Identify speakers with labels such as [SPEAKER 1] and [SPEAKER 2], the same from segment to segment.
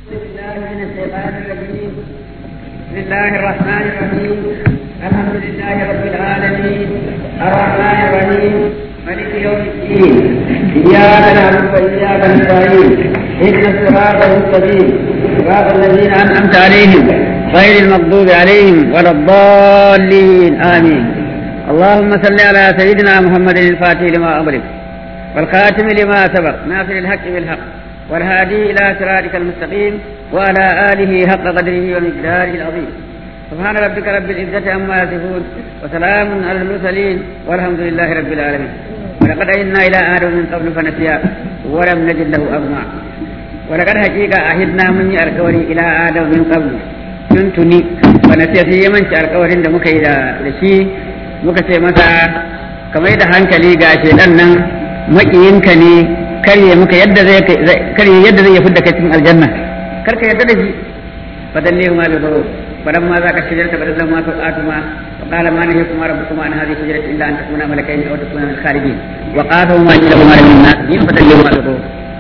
[SPEAKER 1] من الشيطان الرجيم بسم الله الرحمن الرحيم الحمد لله رب العالمين الرحمن الرحيم ملك يوم الدين اياك نعبد واياك نستعين اهدنا الصراط المستقيم صراط الذين انعمت عليهم غير المغضوب عليهم ولا الضالين امين اللهم صل على سيدنا محمد الفاتح لما امرك والخاتم لما سبق ناصر الحق بالحق والهادي إلى صراطك المستقيم وعلى آله حق قدره ومقداره العظيم سبحان ربك رب العزة عما يصفون وسلام على المرسلين والحمد لله رب العالمين ولقد أهدنا إلى آدم من قبل فنسي ولم نجد له أغمى ولقد حقيقة أهدنا من الكوري إلى آدم من قبل tuntuni wanda sai sai ya manci alkawarin da muka yi da shi muka ce masa kamar da hankali ga shedan nan makiyinka ne karye muka yadda zai karye yadda zai fidda kai cikin aljanna kar ka yadda da shi fadalle ma da baro fadan ma za ka shijarta bada zama to atuma wa qala ma nahi kuma rabbukuma an hadhihi shijarati illa an takuna malakaini aw takuna min khalidin wa qala ma ila kuma min nas yin fadalle ma da baro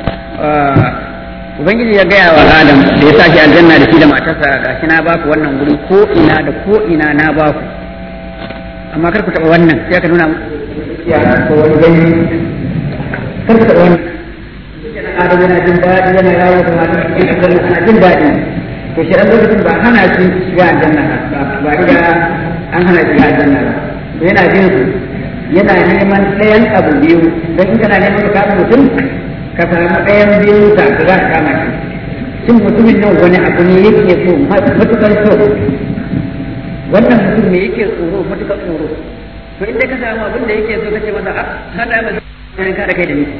[SPEAKER 1] ubangiji ya gaya wa adam da ya sa shi aljanna da shi da matarsa gashi na baku wannan wuri ko ina da ko ina na baku amma kar ku taba wannan sai ka nuna ya ko wani gani kar ku taba wannan adam yana jin daɗi yana yawo da matar cikin aljanna ana jin daɗi to shi lokacin ba hana shi shiga aljanna ba riga an hana shiga aljanna ba to yana jin su yana neman ɗayan abu biyu don in kana neman ka kama mutum ka samu ɗayan biyu ta za ka kama shi shin mutumin nan wani abu ne yake so matukar so wannan mutum ne yake tsoro matukar tsoro to inda ka samu abin da yake so kace masa a hada ba zai ka da kai da ni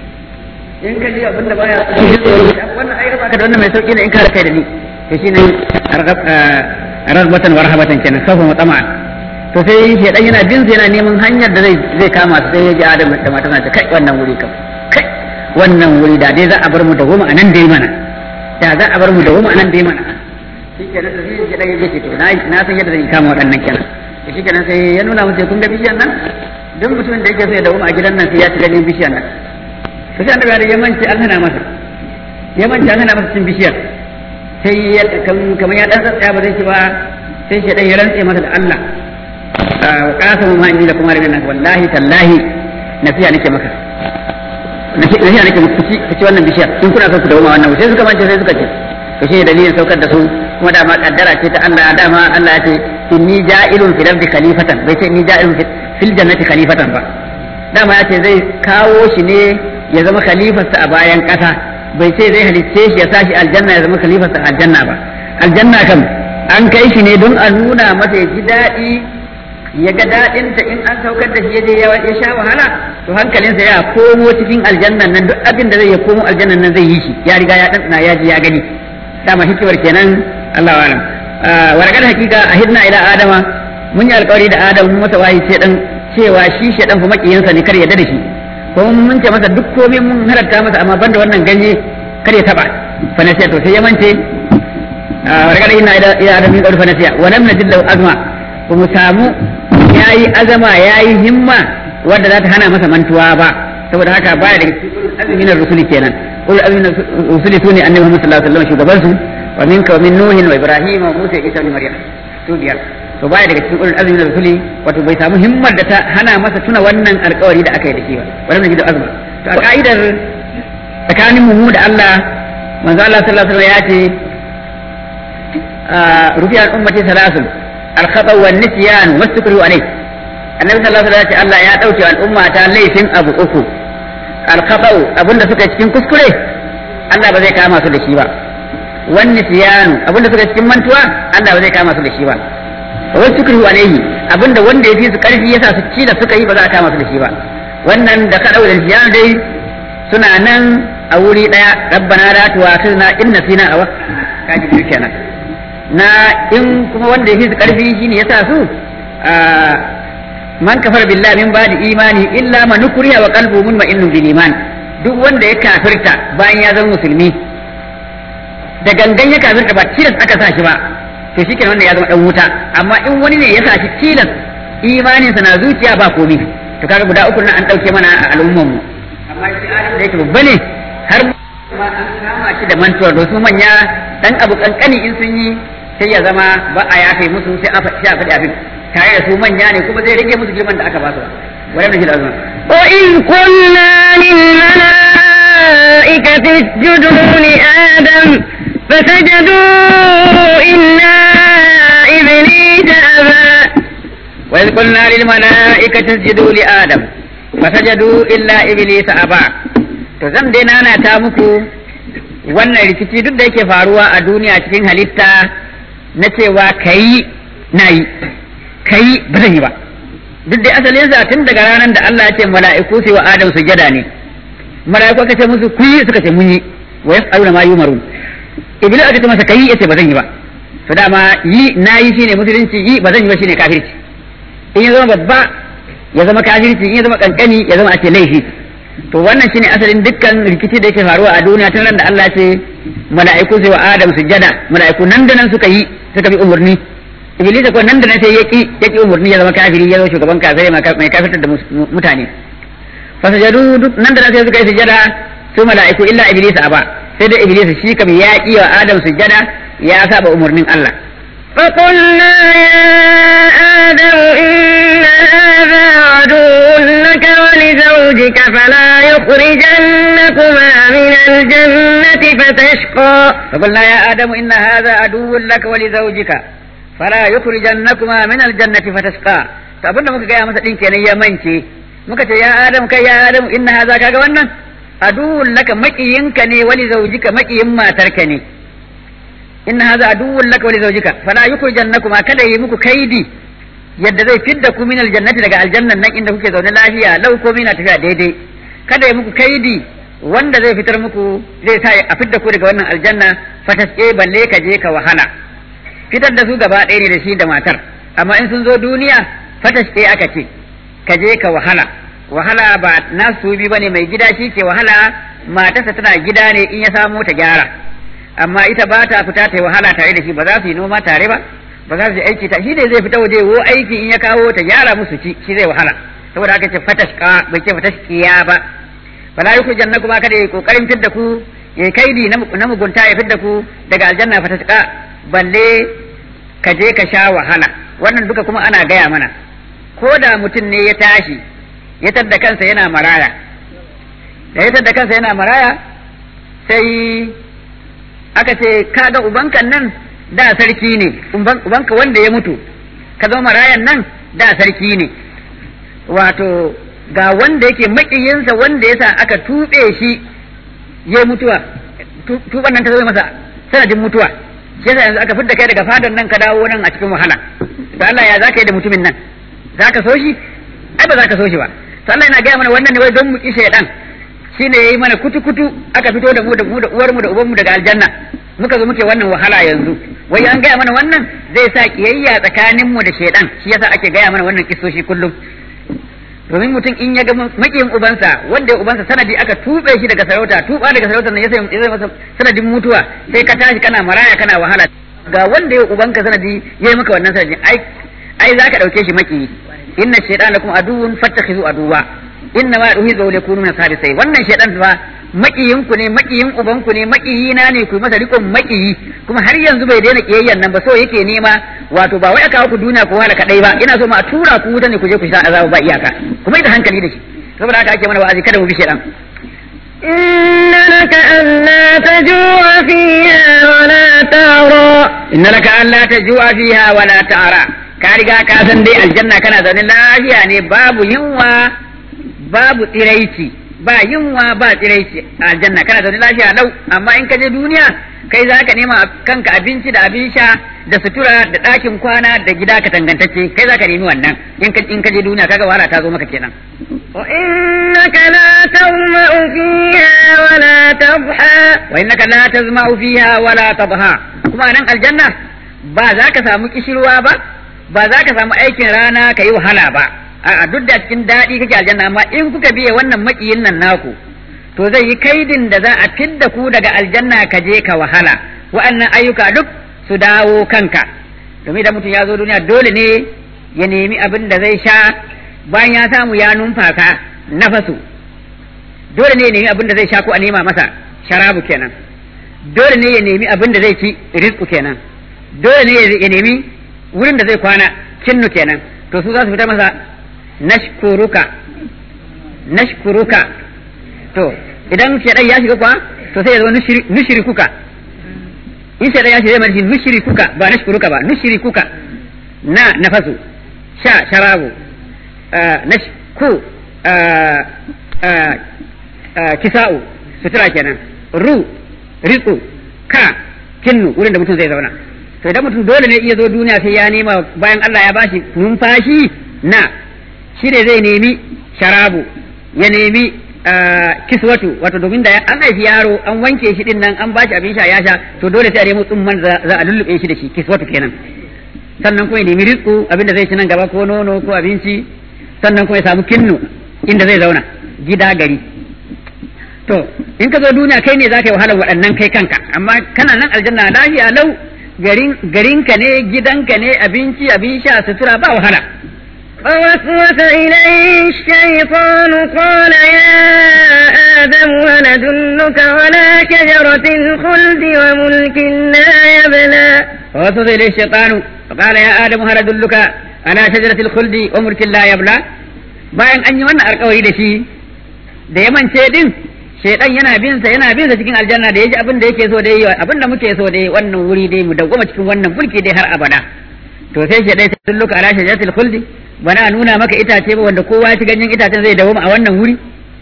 [SPEAKER 1] in ka ji abin da baya wannan ai raba ka da wannan mai sauki ne in ka da kai da ni to shine ragbatan wa rahabatan kenan kafa mutama to sai shi dan yana bin yana neman hanyar da zai zai kama su sai ya ji Adam da mata ta kai wannan wuri kam kai wannan wuri da dai za a bar mu da goma anan dai mana da za a bar mu da goma anan dai mana shikenan da shi dan yake to na na san yadda zan kama waɗannan kenan to shikenan sai ya nuna musu kun ga bishiyan nan duk mutumin da yake so ya dawo a gidan nan sai ya shiga cikin bishiyan nan to sai annabi ya manci an hana masa ya manci an hana masa cin bishiyar sai ya kamar ya dan tsaya ba zai ci ba sai shi dan ya rantse masa da Allah wa qasamu ma inni lakum rabbil nas wallahi tallahi nasiya nake maka nasiya nake muku ci ci wannan bishiyar in kuna so ku dawo wannan sai suka mance sai suka ce to shi dalilin saukar da su kuma dama kaddara ce ta Allah dama Allah ya ce inni ja'ilun fil ardi khalifatan bai ce inni ja'ilun fil jannati khalifatan ba dama ya ce zai kawo shi ne ya zama khalifarsa a bayan ƙasa bai ce zai halicce shi ya sa shi aljanna ya zama khalifarsa a aljanna ba aljanna kam an kai shi ne don a nuna masa ya ji daɗi ya ga daɗinta in an saukar da shi ya je ya sha wahala to hankalinsa ya komo cikin aljannan nan duk abin da zai ya komo aljannan nan zai yi shi ya riga ya ɗanɗana ya ji ya gani dama hikimar kenan Allah wa alam warkar hakika a hidna ila adama mun yi alkawari da adam mun masa wayi ce dan cewa shi shedan fa makiyinsa ne kar ya da shi ko mun ce masa duk komai mun halatta masa amma banda wannan ganye kar ya taba fa nasiya to sai ya mance warkar ina ila adam min fa nasiya wa lam najid lahu azma ba mu samu yayi azama yayi himma wanda za ta hana masa mantuwa ba saboda haka baya daga cikin azminar rusuli kenan ul azminar rusuli sune annabi Muhammad sallallahu alaihi wasallam shugaban su wa minka wa min nuhin wa ibrahim wa musa isa ibn maryam su biyar to baya daga cikin ulul azmi da rasuli wato bai samu himmar da ta hana masa tuna wannan alkawari da aka yi da shi ba wannan gidan azma to a ka'idar tsakanin mu da Allah manzo Allah sallallahu alaihi wasallam ya ce rufi al ummati salasun al khata wa nisyan wa sukru alayh annabi sallallahu alaihi wasallam ya ce Allah ya dauke al umma ta laifin abu uku al khata abinda suka cikin kuskure Allah ba zai kama su da shi ba wan nisyan abinda suka cikin mantuwa Allah ba zai kama su da shi ba wasu sukuru alaihi abinda wanda ya fi su karfi yasa su ci da suka yi ba za a kama su da shi ba wannan da ka da shi dai suna nan a wuri daya rabbana la tu'akhidna in nasina aw kaji biyu kenan na in kuma wanda ya fi su karfi shine yasa su man kafar billahi min ba'di imani illa man nukriya wa qalbuhu mutma'innun bil iman duk wanda ya kafirta bayan ya zama musulmi da gangan ya kafirta ba tilas aka sa shi ba to shi wanda ya zama dan wuta amma in wani ne ya sa shi tilas imaninsa na zuciya ba komi to kaga guda uku nan an dauke mana a al'umman mu amma shi alim da yake babba ne har ma an kama shi da mantuwa da su manya dan abu kankani in sun yi sai ya zama ba a yafe musu sai a faɗi abin tare da su manya ne kuma zai rage musu girman da aka ba su wani da shi da azuma
[SPEAKER 2] وإذ قلنا للملائكة اسجدوا لآدم فسجدوا إلا إبليس أبى
[SPEAKER 1] وإذ قلنا للملائكة اسجدوا لآدم فسجدوا إلا إبليس أبى to zan dai nana ta muku wannan rikici duk da yake faruwa a duniya cikin halitta na cewa kayi na yi kayi ba zan yi ba duk da asalin sa tun daga ranar da Allah ya ce mala'iku su wa Adam sujada ne mala'iku aka ce musu ku yi suka ce mun yi wa yas'aluna ma yumarun iblis aka ce masa kai yace ba zan yi ba to dama yi na yi shine musulunci yi ba zan yi ba shine kafirci in ya zama babba ya zama kafirci in ya zama kankani ya zama ake laifi to wannan shine asalin dukkan rikici da yake faruwa a duniya tun ran da Allah ce mala'iku sai wa Adam sujada mala'iku nan da nan suka yi suka bi umurni iblis ko nan da nan sai yaki yaki umurni ya zama kafiri ya zama shugaban kafirai mai kafirtar da mutane fasajadu duk nan da nan sai suka yi sujada su mala'iku illa iblis aba sai da iblis shi kam ya ki wa Adam sujada ya saba umurnin Allah
[SPEAKER 2] فقلنا يا آدم إن هذا عدو لك ولزوجك فلا يخرجنكما من الجنة فتشقى
[SPEAKER 1] فقلنا يا آدم إن هذا عدو لك ولزوجك فلا يخرجنكما من الجنة فتشقى فأبن muka gaya masa ɗin kenan ya mance muka ce ya Adam kai ya Adam inna haza kaga wannan aduwwun laka maƙiyinka ne wali zaujika maƙiyin matarka ne inna hadha aduwwun laka wa li zawjika fala yukhrijannakuma kada yi muku kaidi yadda zai fidda ku min aljannati daga aljannan nan inda kuke zaune lafiya lau ko mina tafiya daidai kada yi muku kaidi wanda zai fitar muku zai sa a fidda ku daga wannan aljanna fataske balle ka je ka wahala fitar da su gaba ɗaya ne da shi da matar amma in sun zo duniya fataske aka ce ka je ka wahala wahala ba nasu bi bane mai gida shi ke wahala matarsa tana gida ne in ya samu ta gyara amma ita ba ta fita ta yi wahala tare da shi ba za su yi noma tare ba ba za su yi aiki ta shi ne zai fita waje wo aiki in ya kawo ta gyara musu ci shi zai wahala saboda haka ce fatashka bai ce fatashkiya ba fala yuku janna kuma kada yi kokarin fidda ku ya kaidi na mugunta ya fidda ku daga aljanna fatashka balle ka je ka sha wahala wannan duka kuma ana gaya mana ko da mutum ne ya tashi ya tadda kansa yana maraya da ya tadda kansa yana maraya sai aka ce kaga ubanka nan da sarki ne ubanka wanda ya mutu ka zama marayan nan da sarki ne wato ga wanda yake makiyinsa wanda yasa aka tuɓe shi ya mutuwa tuban nan ta zama masa sanadin mutuwa shi yasa yanzu aka fidda kai daga fadan nan ka dawo nan a cikin wahala to Allah ya zaka yi da mutumin nan zaka so shi ai ba zaka so shi ba to Allah yana gaya mana wannan ne wai don mu ki shaydan shine yayi mana kutu kutu aka fito da mu da mu da uwar mu da uban mu daga aljanna muka zo muke wannan wahala yanzu wai an gaya mana wannan zai sa kiyayya tsakanin mu da shaydan shi yasa ake gaya mana wannan kisoshi kullum domin mutum in ya ga makiyin ubansa wanda ubansa sanadi aka tube shi daga sarauta tuba daga sarautar nan ya sai masa sanadin mutuwa sai ka tashi kana maraya kana wahala ga wanda ya ubanka sanadi yayi maka wannan sanadin ai ai zaka dauke shi makiyi inna shaytana lakum aduwwun fattakhizu aduwwa inna ma yuhizu yakunu min sai wannan shaytan fa makiyin ku ne makiyin uban ku ne makiyina ne ku masa rikon makiyi kuma har yanzu bai daina kiyayyan nan ba so yake nema wato ba wai aka ku duniya ko wahala kadai ba ina so ma a tura ku wuta ne ku je ku sha azabu ba iyaka kuma ida hankali da shi saboda haka ake mana wa'azi kada mu bi shaytan
[SPEAKER 2] إن لك ألا تجوع فيها ولا تعرى
[SPEAKER 1] إن لك ألا تجوع فيها ولا تعرى ka riga ka san dai aljanna kana zaune lafiya ne babu yunwa babu tsiraici ba yunwa ba tsiraici a aljanna kana zaune lafiya lau amma in ka je duniya kai za ka nema kanka abinci da abin sha da sutura da ɗakin kwana da gida ka tangantacce kai za ka nemi wannan in ka in ka je duniya kaga wahala ta zo maka kenan
[SPEAKER 2] وإنك لا تظمأ فيها ولا تضحى
[SPEAKER 1] wa innaka la tazma'u fiha wala tadha kuma nan aljanna ba za ka samu kishirwa ba ba za ka samu aikin rana ka yi wahala ba a'a duk da cikin daɗi kake aljanna amma in kuka biye wannan makiyin nan naku to zai yi kaidin da za a fidda ku daga aljanna ka je ka wahala wa'annan ayyuka duk su dawo kanka domin da mutum ya zo duniya dole ne ya nemi abin da zai sha bayan ya samu ya numfaka nafasu dole ne ya nemi abin da zai sha ko a nema masa sharabu kenan dole ne ya nemi abin da zai ci rizku kenan dole ne ya nemi wurin da zai kwana kinnu kenan to su za su fita masa nashkuruka nashkuruka to idan shedan ya shiga kwa to sai ya zo nushirikuka in shedan ya shiga zai mai nushirikuka ba nashkuruka ba nushirikuka na nafasu sha sharabu nashku kisa'u sutura kenan ru ritsu ka kinnu wurin da mutum zai zauna to idan mutum dole ne iya zo duniya sai ya nema bayan Allah ya bashi numfashi na shi ne zai nemi sharabu ya nemi kiswatu wato domin da an haifi yaro an wanke shi din nan an bashi abin sha ya sha to dole sai a nemi tsumman za a lullube shi da shi kiswatu kenan sannan kuma ya nemi rizku abin da zai ci nan gaba ko nono ko abinci sannan kuma ya samu kinnu inda zai zauna gida gari to in ka zo duniya kai ne za ka yi wahalar waɗannan kai kanka amma kana nan aljanna lafiya lau garin garinka ne gidanka ne abinci abin sha sutura ba wahala
[SPEAKER 2] فوسوس إليه الشيطان قال يا آدم هل أدلك على شجرة الخلد وملك لا يبلى
[SPEAKER 1] فوسوس إليه الشيطان فقال يا آدم هل أدلك على شجرة الخلد وملك لا يبلى bayan an yi wannan alkawari da shi da ya mance din shaidan yana bin sa yana bin sa cikin aljanna da yaji abin da yake so da yi abin da muke so da yi wannan wuri dai mu dawwama cikin wannan mulki dai har abada to sai shaidai sun luka ala shajaratul khuldi bana nuna maka itace ba wanda kowa ci ganyen itacen zai dawwama a wannan wuri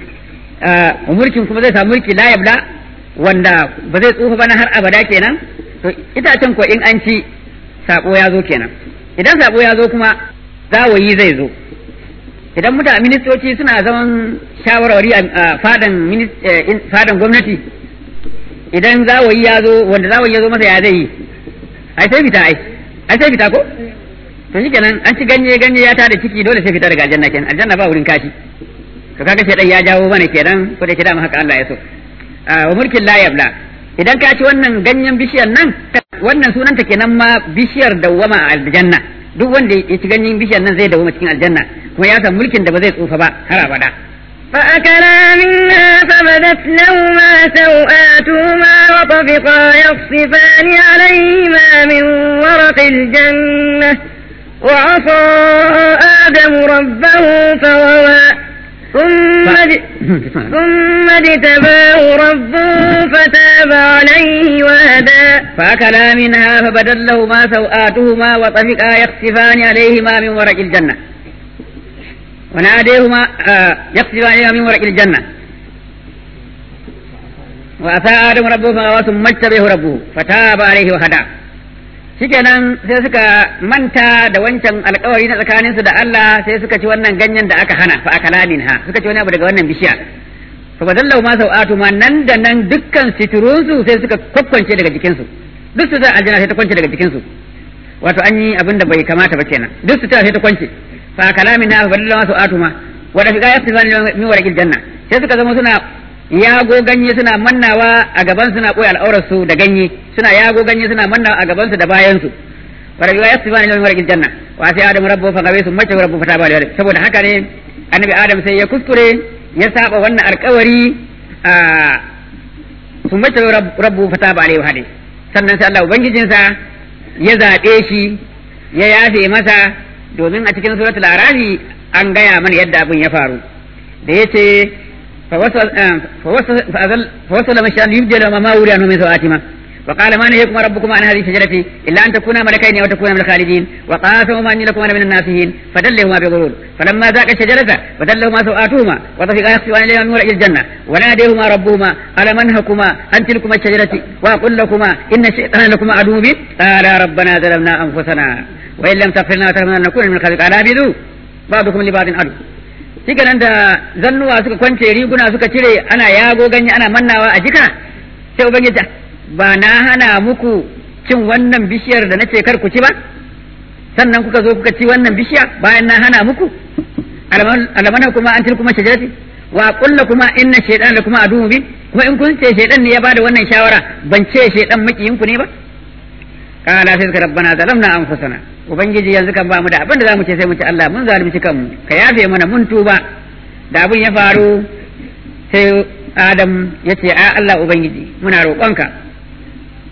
[SPEAKER 1] a mulkin kuma zai samu mulki la yabla wanda ba zai tsufa bana har abada kenan to itacen ko in an ci sako ya zo kenan idan sako ya zo kuma zawayi zai zo idan mutane ministoci suna zaman shawarwari a fadan fadan gwamnati idan zawayi ya zo wanda zawayi ya zo masa ya zai yi ai sai fita ai ai sai fita ko to shi kenan an ci ganye ganye ya tada ciki dole sai fita daga aljanna kenan aljanna ba wurin kashi to kaga shedan ya jawo mana kenan ko da kida haka Allah ya so wa mulkin la yabla idan ka ci wannan ganyen bishiyar nan wannan sunanta kenan ma bishiyar dawwama a aljanna duk wanda ya ci ganyen bishiyar nan zai dawwama cikin aljanna kuma ya san mulkin da ba zai tsufa ba har abada
[SPEAKER 2] فأكلا منها فبدت لهما سوآتهما وطفقا يخصفان عليهما من ورق الجنة وعصى آدم ربه فغوى ثم ثم اجتباه ربه فتاب عليه وهدى
[SPEAKER 1] فأكلا منها فبدت لهما سوآتهما وطفقا يخصفان عليهما من ورق الجنة وناديهما آه يخصفان عليهما من ورق الجنة وأتى آدم ربه فغوى ثم اجتبه ربه فتاب عليه وهدى shikenan sai suka manta da wancan alkawari na tsakaninsu da Allah sai suka ci wannan ganyen da aka hana fa akala minha suka ci wani abu daga wannan bishiya fa badallahu ma sau'atu ma nan da nan dukkan siturunsu sai suka kokkwance daga jikinsu duk su ta aljanna sai ta kwance daga jikinsu wato an yi abin da bai kamata ba kenan duk su ta sai ta kwance fa akala minha fa badallahu ma sau'atu ma wa da fiqa yastifani min warqil janna sai suka zama suna yago ganye suna mannawa a gaban suna koyi al'aurar su da ganye suna yago ganye suna mannawa a gaban su da bayan su wa rabbi yasbani min warqil janna wa sai adam rabbu fa gabe su mace rabbu fa taba da saboda haka ne annabi adam sai ya kuskure ya saba wannan alƙawari a su mace rabbu fa taba alaihi hadi sannan sai Allah ubangijinsa ya zabe shi ya yafe masa domin a cikin suratul arafi an gaya mana yadda abin ya faru da yace فوصل مشان يبدل ما وري عنه من سوآتهما وقال ما نهيكما ربكما عن هذه الشجرة إلا أن تكونا ملكين أو تكونا من الخالدين وقاسمهما أني لكما من الناسين فدلهما بغرور فلما ذاق الشجرة فدلهما سوآتهما وطفقا يخصفان إليهما من ورق الجنة وناديهما ربهما ألم أنهكما عن تلكما الشجرة وأقول لكما إن الشيطان لكما عدو مبين قالا ربنا ظلمنا أنفسنا وإن لم تغفر لنا وترحمنا لنكون من الخاسرين قال اهبطوا بعضكم لبعض عدو shike nan da zannuwa suka kwance riguna suka cire ana yago ganye ana mannawa a jika sai ubangiji ba na hana muku cin wannan bishiyar da nace kar ku ci ba sannan kuka zo kuka ci wannan bishiya bayan na hana muku alamana kuma an kuma shajarati wa kulla kuma inna shaytan la kuma adu bi kuma in kun ce shaytan ne ya bada wannan shawara ban ce shaytan makiyin ku ne ba kala sai suka rabbana zalamna anfusana ubangiji yanzu kan ba mu da abin da zamu ce sai mu ce Allah mun zalunci kanmu ka yafe mana mun tuba da abin ya faru sai Adam ya ce a Allah ubangiji muna roƙonka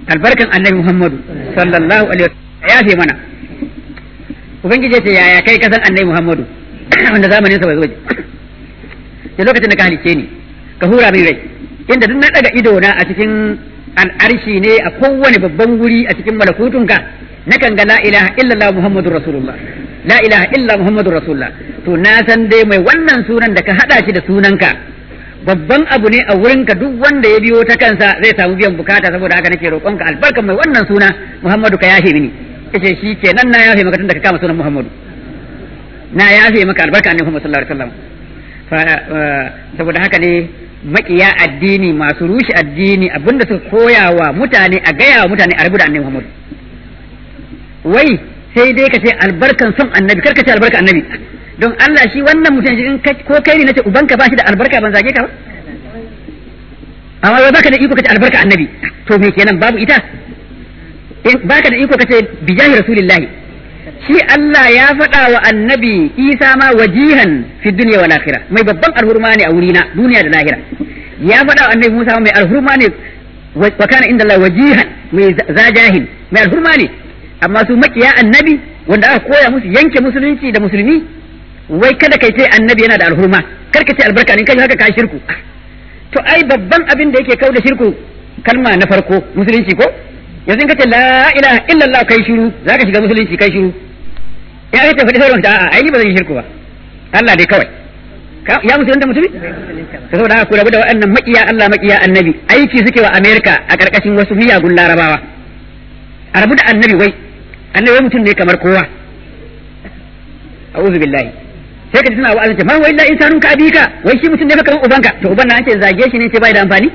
[SPEAKER 1] albarkan annabi Muhammadu sallallahu alaihi wasallam ya fi mana ubangiji ce yaya kai kasan annabi Muhammadu wanda zamanin sa bai zo da lokacin da ka halice ni ka hura min rai inda duk na daga ido na a cikin al'arshi ne a kowane babban wuri a cikin malakutunka nakan ga la ilaha illallah muhammadur rasulullah la ilaha illa muhammadur rasulullah to na san dai mai wannan sunan da ka hada shi da sunanka babban abu ne a wurinka duk wanda ya biyo ta kansa zai samu biyan bukata saboda haka nake roƙonka albarkan mai wannan suna muhammadu ka yafe mini yace shi kenan na yafe maka tun da ka kama sunan muhammadu na yafe maka albarka annabi muhammad sallallahu alaihi wasallam saboda haka ne makiya addini masu rushe addini abinda suka koya wa mutane a gaya wa mutane a rabu da annabi Muhammad wai sai dai ka ce albarkan son annabi kar ka ce albarka annabi don Allah shi wannan mutum shi in ko kai ne nace ubanka ba shi da albarka ban zage ka ba amma wai baka da iko kace albarka annabi to me kenan babu ita in baka da iko kace bijahi rasulillahi shi Allah ya faɗa wa annabi Isa ma wajihan fi dunya wal akhirah mai babban alhurma ne a wurina duniya da lahira ya faɗa wa annabi Musa mai alhurma ne wa kana inda Allah wajihan mai zajahil mai alhurma ne amma su makiya annabi wanda aka koya musu yanke musulunci da musulmi wai kada kai ce annabi yana da alhurma kar ka ce albarka ne kai haka ka shirku to ai babban abin da yake kau da shirku kalma na farko musulunci ko yanzu in ka ce la ilaha illallah kai shiru zaka shiga musulunci kai shiru ya ita faɗi sauran ta a'a ai ba zan yi shirku ba Allah dai kawai ya musulunta mutumi ka saboda haka ku rabu da waɗannan maƙiya Allah maƙiya annabi aiki suke wa Amerika a ƙarƙashin wasu miyagun larabawa a rabu da annabi wai annabi wai mutum ne kamar kowa a'udhu billahi sai ka ji suna wa'azin ce ma wai la insanun ka abika wai shi mutum ne fa kamar ubanka to uban na an ce zage shi ne ce bai da amfani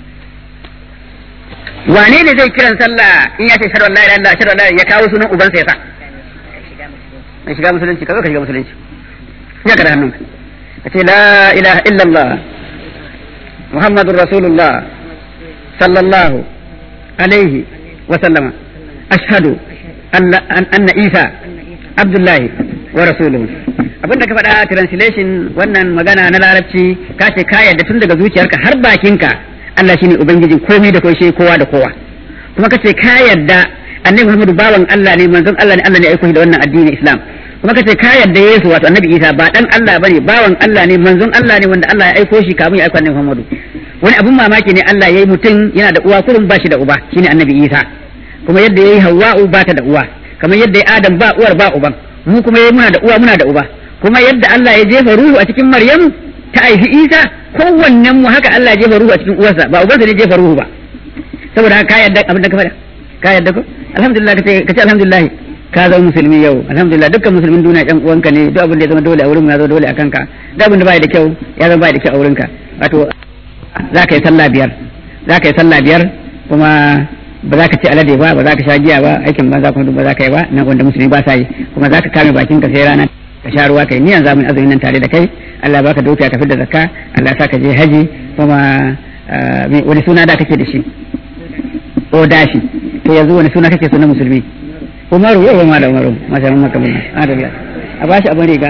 [SPEAKER 1] wane ne zai kiran sallah in ya ce shar wallahi la ilaha shar wallahi ya kawo sunan ubansa ya sa mai shiga musulunci ka zo ka shiga musulunci ya ka da hannunka ka ce la ilaha illallah muhammadur rasulullah sallallahu alaihi wa sallama ashhadu anna isa abdullahi wa rasuluhu abinda ka faɗa translation wannan magana na larabci ka ce ka yarda tun daga zuciyarka har bakinka Allah shine ubangijin komai da komai kowa da kowa kuma ka ce ka yarda annabi Muhammadu bawan Allah ne manzon Allah ne Allah ne aiko shi da wannan addinin Islam kuma kace ka yarda Yesu wato annabi Isa ba dan Allah bane bawan Allah ne manzon Allah ne wanda Allah ya aiko shi kamun ya aiko annabi Muhammadu wani abun mamaki ne Allah yayi mutum yana da uwa kurun ba shi da uba shine annabi Isa kuma yadda yayi Hawwa'u ba ta da uwa kamar yadda yayi Adam ba uwar ba uban mu kuma yayi muna da uwa muna da uba kuma yadda Allah ya jefa ruhu a cikin Maryamu ta haifi Isa kowannen mu haka Allah ya jefa ruhu a cikin uwarsa ba ubansa ne jefa ruhu ba saboda haka ka yarda abin da ka faɗa ka yarda ko alhamdulillah kace kace alhamdulillah ka zama musulmi yau alhamdulillah dukkan musulmin duniya ɗan uwanka ne duk abin da ya zama dole a wurin ya zama dole a kanka duk abin da bai da kyau ya zama bai da kyau a wurinka wato za ka yi sallah biyar za ka yi sallah biyar kuma ba za ka ci alade ba ba za ka sha giya ba aikin ba za kuma duk ba za ka yi ba nan wanda musulmi ba sa yi kuma za ka kame bakin ka sai rana ka sha ruwa kai niyan zamu azumin nan tare da kai Allah baka dukiya ka da zakka Allah sa ka je haji kuma wani suna da kake da shi o dashi to yanzu wani suna kake so na musulmi umaru yau ma da umaru masha Allah maka mun adalla a bashi abin riga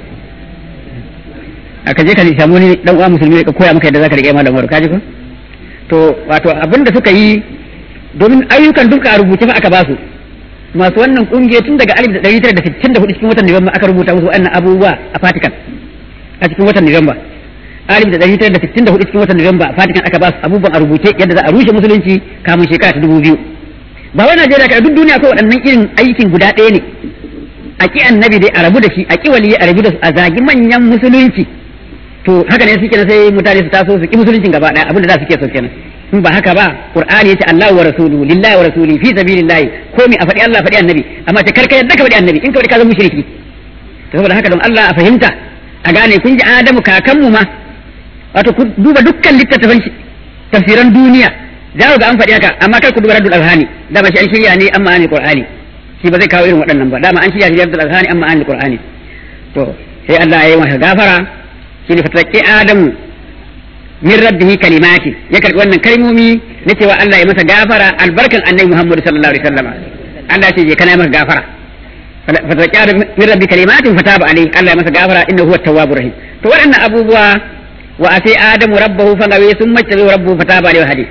[SPEAKER 1] aka je ka samu ni dan uwa musulmi ka koya maka yadda zaka rike ma da umaru kaji ko to wato abin da suka yi domin ayyukan duka a rubuce fa aka ba su masu wannan kungiya tun daga 1964 cikin watan Nuwamba aka rubuta musu wannan abubuwa a Vatican a cikin watan Nuwamba alif da ɗari da sittin da hudu cikin watan Nuwamba a Vatican aka ba su abubuwan a rubuce yadda za a rushe musulunci kamun shekara ta dubu biyu ba wai Najeriya ka duk duniya ko waɗannan irin aikin guda ɗaya ne a ki annabi dai a rabu da shi a ki waliyi a rabu da su a zagi manyan musulunci to haka ne suke sai mutane su taso su ki musuluncin gaba ɗaya abinda za su ke so kenan in ba haka ba qur'ani yace Allahu wa rasuluhu lillahi wa rasuli fi sabilillahi ko mi a faɗi Allah faɗi annabi amma ta karka yadda ka faɗi annabi in ka faɗi ka zama mushriki to saboda haka don Allah a fahimta a gane kun ji Adamu kakanmu ma wato ku duba dukkan littattafan tafsiran duniya za ku ga an faɗi haka amma kar ku duba raddul azhani dama shi an shirya ne amma an qur'ani shi ba zai kawo irin waɗannan ba dama an shirya shi raddul azhani amma an qur'ani to sai Allah ya yi masa gafara shi ne fataki Adamu min rabbihi kalimati ya karbi wannan kalmomi na cewa Allah ya masa gafara albarkan annabi Muhammad sallallahu alaihi wasallam Allah ya ce je kana masa gafara fataki Adamu min rabbi kalimatin fataba alaihi Allah ya masa gafara innahu huwa tawwabur rahim to waɗannan abubuwa wa sai Adamu rabbahu fagawe sun mace rabbuhu fataba alaihi hadi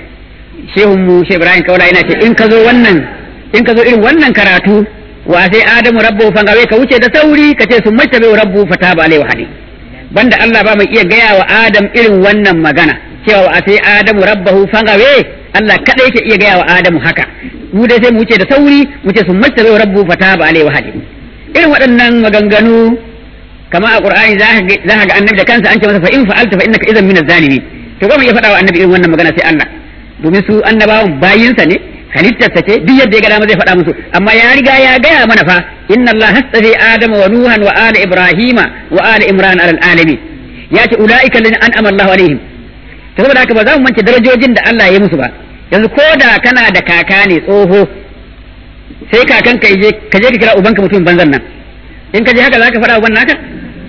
[SPEAKER 1] shehun mu Shehu Ibrahim Kaula yana ce in ka zo wannan in ka zo irin wannan karatu wa sai Adamu rabbu fangawe ka wuce da sauri ka ce sun mace bai rabbu fataba alaihi hadi banda Allah ba mai iya gaya wa Adam irin wannan magana cewa wa sai Adamu rabbahu fangawe Allah kada yake iya gaya wa Adamu haka mu dai sai mu wuce da sauri mu ce sun mace bai rabbu fataba alaihi hadi irin waɗannan maganganu kama a Qur'ani za ka ga annabi da kansa an ce masa fa in fa'alta fa innaka idan min az-zalimin to ba mu iya faɗa wa annabi irin wannan magana sai Allah domin su annabawan bayinsa ne halittarsa ce duk yadda ya ga dama zai faɗa musu amma ya riga ya gaya mana fa inna Allah hastafi adama wa nuhan wa ala ibrahima wa ala imran ala alamin ya ce ulaika alladhina an'ama Allah alaihim to saboda haka ba za mu mance darajojin da Allah ya musu ba yanzu ko da kana da kaka ne tsoho sai kakan ka je ka je ka kira ubanka mutum banzan nan in ka je haka zaka faɗa uban naka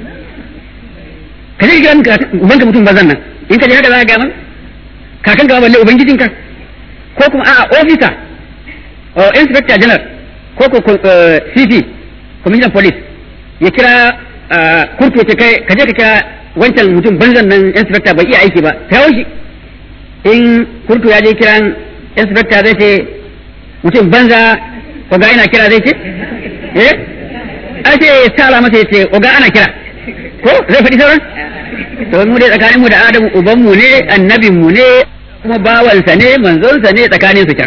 [SPEAKER 1] ka je ka kira ubanka mutum banzan nan in ka je haka zaka ga masa kakan ka balle ubangijinka ko kuma a'a ofisa o inspector general ko ko CP commissioner police ya kira kurtu ya ce kai ka je ka kira wancan mutum banzan nan inspector bai iya aiki ba ta shi in kurtu ya je kiran inspector zai ce mutum banza oga ina kira zai ce eh ai sai ya sala masa ya ce oga ana kira ko zai faɗi sauran to mu dai tsakanin mu da Adamu uban mu ne annabin mu ne kuma bawansa ne manzonsa ne tsakanin su can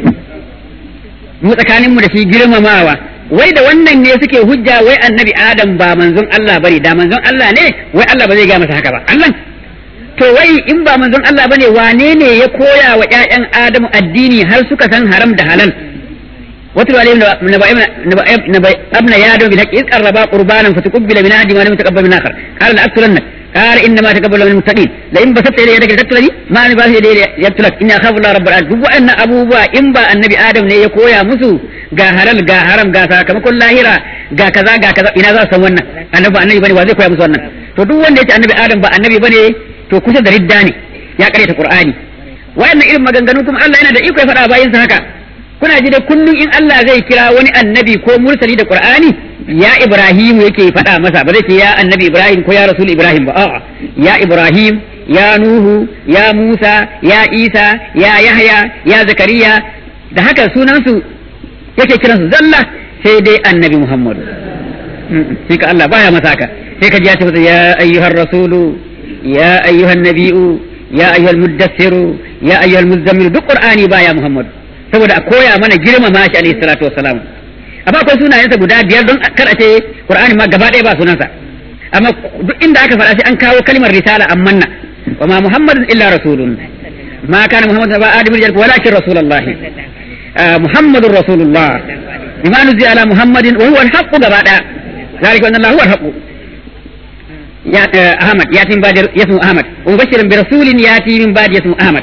[SPEAKER 1] mu tsakanin mu da shi girmamawa wai da wannan ne suke hujja wai annabi Adam ba manzon Allah bane da manzon Allah ne wai Allah ba zai ga masa haka ba Allah to wai in ba manzon Allah bane wane ne ya koya wa ƴaƴan Adamu addini har suka san haram da halal واتلو عليهم نبأ ابن يادم بالحق إذ قربا قربانا فتقبل من أحد ولم يتقبل من آخر قال لأقتلنك قال إنما تقبل من المتقين لئن بسطت إلي يدك لتقتلني ما أنا باسط إلي يقتلك إني أخاف الله رب العالمين duk wa'annan abubuwa in ba annabi Adam ne ya koya musu ga halal ga haram ga sakamakon lahira ga kaza ga kaza ina za su san wannan annabi ba annabi bane wa zai koya musu wannan to duk wanda ya ce annabi Adam ba annabi bane to kusa da ridda ne ya karyata Qur'ani wa'annan irin maganganu kuma Allah yana da iko ya faɗa bayin sa haka kuna ji da kullum in Allah zai kira wani annabi ko mursali da Qur'ani ya Ibrahim yake faɗa masa ba zai ce ya annabi Ibrahim ko ya rasul Ibrahim ba a'a ya Ibrahim ya Nuhu ya Musa ya Isa ya Yahya ya Zakariya da haka sunan su yake kiran su zalla sai dai annabi Muhammad shi ka Allah baya masa haka sai ka ji ya ce ya ayyuhar rasulu ya ayyuhan nabi'u ya ayyuhal muddassiru ya ayyuhal muzammil duk Qur'ani baya Muhammad saboda a koya mana girmama shi alaihi salatu wassalam amma akwai sunayensa guda biyar don kar a ce qur'ani ma gaba ɗaya ba sunansa amma duk inda aka faɗa sai an kawo kalmar risala ammanna wa ma muhammadun illa rasulun ma kana muhammadun ba adamul jalb walakin rasulullahi muhammadur rasulullah bima nuzila ala muhammadin wa huwa al-haqq gaba ɗaya zalika anna allah huwa al-haqq ya ahmad yatin ba'd yasmu ahmad wa mubashiran bi rasulin yati min ba'd yasmu ahmad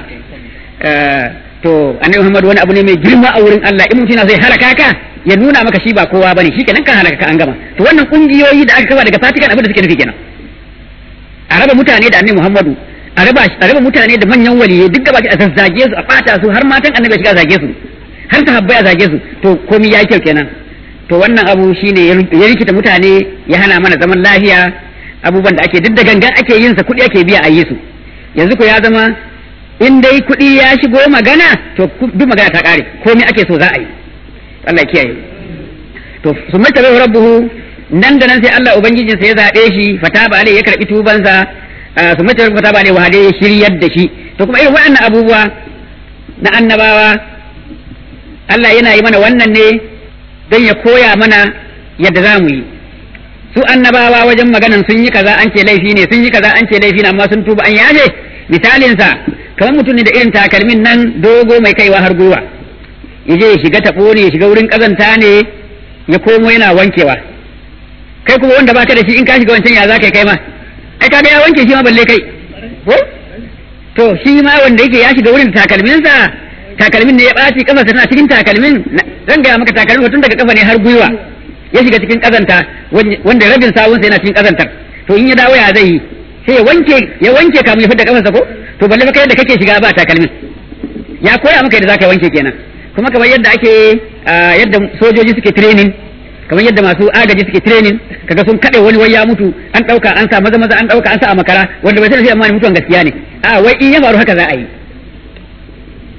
[SPEAKER 1] to annabi Muhammad wani abu ne mai girma a wurin Allah in mutum zai halaka ka ya nuna maka shi ba kowa bane shi kenan kan halaka ka an gama to wannan kungiyoyi da aka kafa daga Vatican abin da suke nufi kenan a raba mutane da annabi Muhammadu a raba a raba mutane da manyan waliyai duk gaba a zazzage su a fata su har matan annabi shiga zage su har sahabbai a zage su to komai ya kyau kenan to wannan abu shine ya rikita mutane ya hana mana zaman lafiya abubuwan da ake duk da gangan ake yin sa kuɗi ake biya a yi su yanzu ko ya zama in dai kuɗi ya shigo magana to duk magana ta ƙare komai ake so za a yi Allah kiyaye to su mata bai rabbuhu nan da nan sai Allah ubangijin sa ya zabe shi fataba alai ya karbi tubansa su mata fataba alai wahade ya shiryar da shi to kuma irin waɗannan abubuwa na annabawa Allah yana yi mana wannan ne don ya koya mana yadda za mu yi su annabawa wajen maganan sun yi kaza an ce laifi ne sun yi kaza an ce laifi ne amma sun tuba an yaje misalinsa kamar mutum ne da irin takalmin nan dogo mai kaiwa har gwiwa ya je ya shiga taɓo ne ya shiga wurin ƙazanta ne ya komo yana wankewa kai kuma wanda baka da shi in ka shiga wancan ya za ka kai ma ai ka ya wanke shi ma balle kai ko to shi ma wanda yake ya shiga wurin takalminsa takalmin ne ya ɓaci kafa tana cikin takalmin zan gaya maka takalmin tun daga kafa ne har gwiwa ya shiga cikin ƙazanta wanda rabin sawunsa yana cikin ƙazantar to in ya dawo ya zai yi sai ya wanke ya wanke kamun ya fidda kafarsa ko to balle fa kai da kake shiga ba takalmin ya koya maka yadda zaka wanke kenan kuma kamar yadda ake yadda sojoji suke training kamar yadda masu agaji suke training kaga sun kade wani wai ya mutu an dauka an sa maza maza an dauka an sa a makara wanda bai sani sai amma mutuwan gaskiya ne a wai in ya faru haka za a yi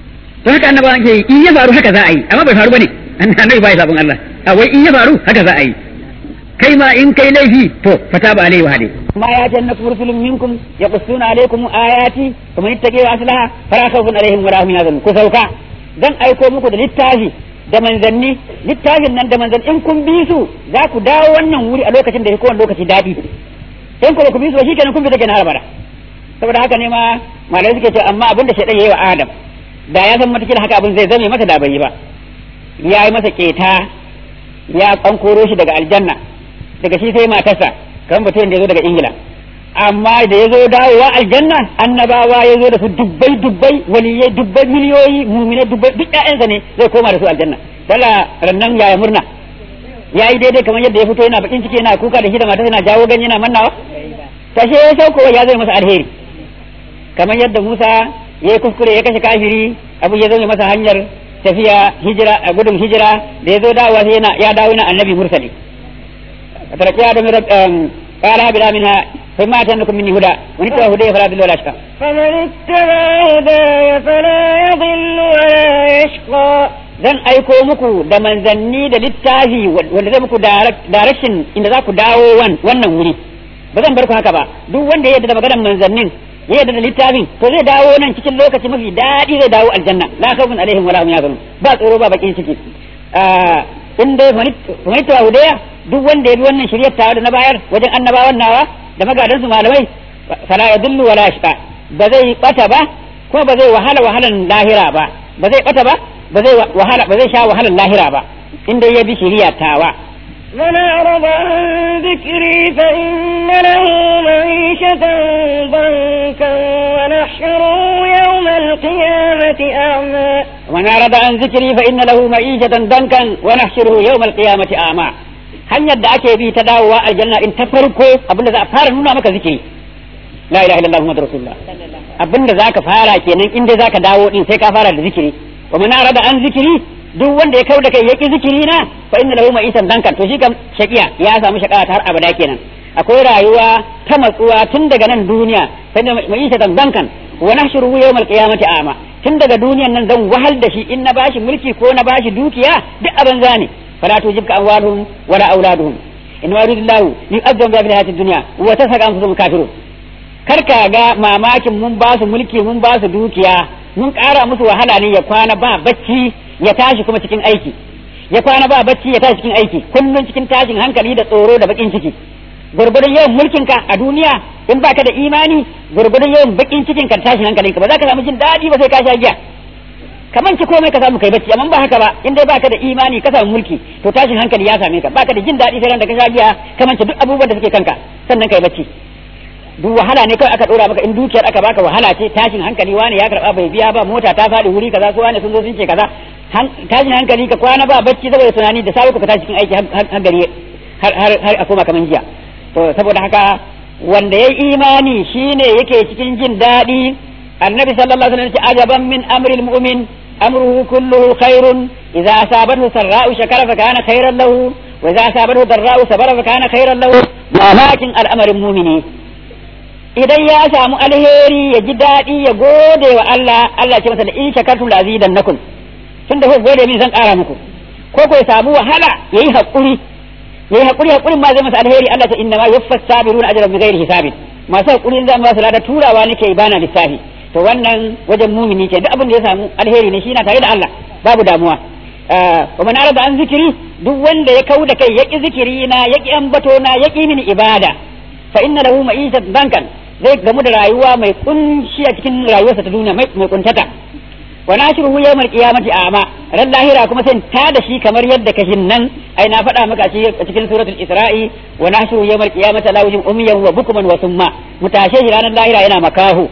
[SPEAKER 1] to haka annabawa ke yi in ya faru haka za a yi amma bai faru bane annabi bai sabon Allah a wai in ya faru haka za a yi kai ma in kai laifi to fata ba alaihi wa hade ma ya janna rusulun minkum yaqussuna alaikum ayati kuma ittaqi wa aslaha fala khawfun alaihim wa la hum yahzanun ku sauka dan aiko muku da littafi da manzanni littafin nan da manzanni in kun bi su za ku dawo wannan wuri a lokacin da ya kowane lokaci daɗi in ku ba ku bi su ba shikenan kun bi take na harabara saboda haka ne ma malamai suke cewa amma abin da shaidan yayi wa Adam da ya san matakin haka abin zai zame masa da bai yi ba ya yi masa keta ya kankoro shi daga aljanna daga shi sai matarsa kan mutum da ya zo daga ingila amma da ya zo dawowa aljanna annabawa ya zo da su dubbai dubbai waliyai dubbai miliyoyi mumine dubbai duk ƴaƴansa ne zai koma da su aljanna dala rannan yaya murna ya yi daidai kamar yadda ya fito yana bakin ciki yana kuka da shi da matarsa yana jawo ganye yana mannawa tashe ya sauko ya zai masa alheri kamar yadda Musa ya yi kuskure ya kashe kafiri abu ya zama masa hanyar tafiya hijira a gudun hijira da ya zo dawowa sai yana ya dawo yana annabi mursali tarakiya da mir qala bila minha فما أتنكم مني هدى ومن اتبع هدي فلا يضل ولا يشقى
[SPEAKER 2] فمن اتبع هداي فلا يضل ولا يشقى
[SPEAKER 1] zan aiko muku da manzanni da littafi wanda zai muku direction inda za ku dawo wannan wuri ba zan bar ku haka ba duk wanda ya yarda da maganar manzannin ya yarda da littafin to zai dawo nan cikin lokaci mafi daɗi zai dawo aljanna la khawfun alaihim wala hum yahzanun ba tsoro ba bakin ciki in dai manita hudaya duk wanda ya bi wannan shiryar tawa da na bayar wajen annabawan nawa da magadansu malamai fala yadullu wala yashqa ba zai bata ba ko ba zai wahala wahalan lahira ba ba zai bata ba ba zai wahala ba zai sha wahalan lahira ba in dai ya bi shiriya tawa
[SPEAKER 2] من أعرض عن ذكري فإن له معيشة ضنكا ونحشره يوم القيامة أعمى
[SPEAKER 1] ومن أعرض عن ذكري فإن له معيشة ضنكا ونحشره يوم القيامة أعمى hanyar da ake bi ta dawowa aljanna in ta farko abinda za a fara nuna maka zikiri la ilaha illallah muhammadur rasulullah abinda zaka fara kenan in dai zaka dawo din sai ka fara da zikiri wa man arada an zikiri duk wanda ya kauda kai yaki zikiri na fa inna lahu ma'isan dankan to shi kam shaqiya ya samu shaqara har abada kenan akwai rayuwa ta matsuwa tun daga nan duniya fa inna ma'isatan dankan wa nahshuruhu yawmal qiyamati a'ma tun daga duniyan nan zan wahal da shi in na bashi mulki ko na bashi dukiya duk abin zane فلا توجبك أموالهم ولا أولادهم إنما يريد الله ليؤذن بها في الحياة الدنيا وتسرق أنفسهم كافرون karka ga mamakin mun ba su mulki mun ba su dukiya mun ƙara musu wahala ne ya kwana ba bacci ya tashi kuma cikin aiki ya kwana ba bacci ya tashi cikin aiki kullun cikin tashin hankali da tsoro da bakin ciki gurgurdan yawan mulkin ka a duniya in baka da imani gurgurdan yawan bakin cikin ka tashin hankalin ka ba za ka samu jin daɗi ba sai ka sha giya kaman ki komai ka samu kai bacci amma ba haka ba in dai baka da imani ka samu mulki to tashin hankali ya same ka baka da jin daɗi sai ran da ka sha giya kaman duk abubuwan da suke kanka sannan kai bacci duk wahala ne kawai aka dora maka in dukiyar aka baka wahala ce tashin hankali wani ya karba bai biya ba mota ta faɗi wuri kaza su wani sun zo sun ce kaza tashin hankali ka kwana ba bacci saboda tunani da sabu ka tashi cikin aiki har gari har har a koma kaman jiya to saboda haka wanda ya imani shine yake cikin jin daɗi annabi sallallahu alaihi wasallam ya ce ajaban min amril mu'min أمره كله خير إذا أصابته سراء شكر فكان خيرا له وإذا أصابته ضراء صبر فكان خيرا له ولكن الأمر المؤمن idan ya samu alheri ya ji daɗi ya gode wa Allah Allah ce masa da in shakartum la azidannakum tun da ku gode min zan ƙara muku ko ko ya samu wahala yayi hakuri yayi hakuri hakurin ma zai masa alheri Allah ta inna ma yuffas sabiruna ajran bighairi hisabin masu hakuri zan ba su lada turawa nake bana lissafi to wannan wajen mumini ke duk abin da ya samu alheri ne shi na tare da Allah babu damuwa wa man arada an zikiri duk wanda ya kau da kai yaki zikiri na yaki ambato na yaki mini ibada fa inna lahu ma'ishat bankan zai gamu da rayuwa mai kunshi a cikin rayuwarsa ta duniya mai kuntata wa nashruhu yawmal qiyamati a'ma ran lahira kuma sai ta da shi kamar yadda kashin nan ai na faɗa maka a cikin suratul isra'i wa nashruhu yawmal qiyamati la wajin umyan wa bukman wa summa mutashe shi ranar lahira yana makahu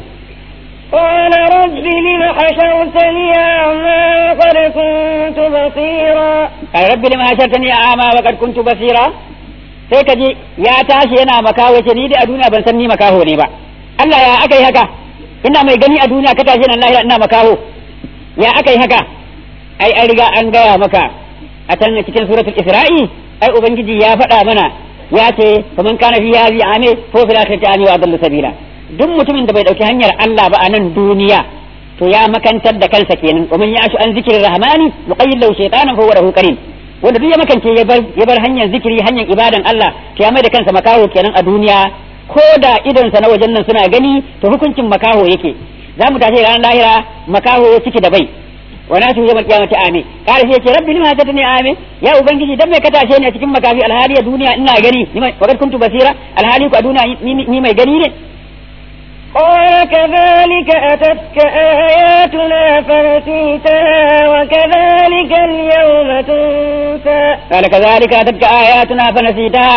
[SPEAKER 2] قال رب لم حشرتني أعمى وقد كنت بصيرا
[SPEAKER 1] قال رب لم حشرتني أعمى وقد كنت بصيرا sai ka ji ya tashi yana makaho ce ni dai a duniya ban san ni makaho ne ba Allah ya aka yi haka ina mai gani a duniya ka tashi nan lahira ina makaho ya aka yi haka ai an riga an gaya maka a can cikin suratul isra'i ai ubangiji ya faɗa mana ya ce faman kana fi hadhihi ame ko fil akhirati ame wa adallu sabila duk mutumin da bai dauki hanyar Allah ba a nan duniya to ya makantar da kansa kenan wa man ya'shu an zikrir rahmani nuqayyid lahu shaytanan fa huwa lahu qarin wanda duk ya makance ya bar ya bar hanyar zikiri hanyar ibadan Allah to ya mai da kansa makaho kenan a duniya ko da idonsa na wajen nan suna gani to hukuncin makaho yake za mu tashi ranar lahira makaho ciki da bai wa na su yawmal qiyamati amin kare sai ce rabbi lima hadatani amin ya ubangiji dan mai ka tashe ni a cikin makafi alhali a duniya ina gani ni mai wakar kuntu basira alhali ku a duniya ni mai gani ne
[SPEAKER 2] قال كذلك أتتك آياتنا فنسيتها وكذلك اليوم تنسى
[SPEAKER 1] قال كذلك أتتك آياتنا فنسيتها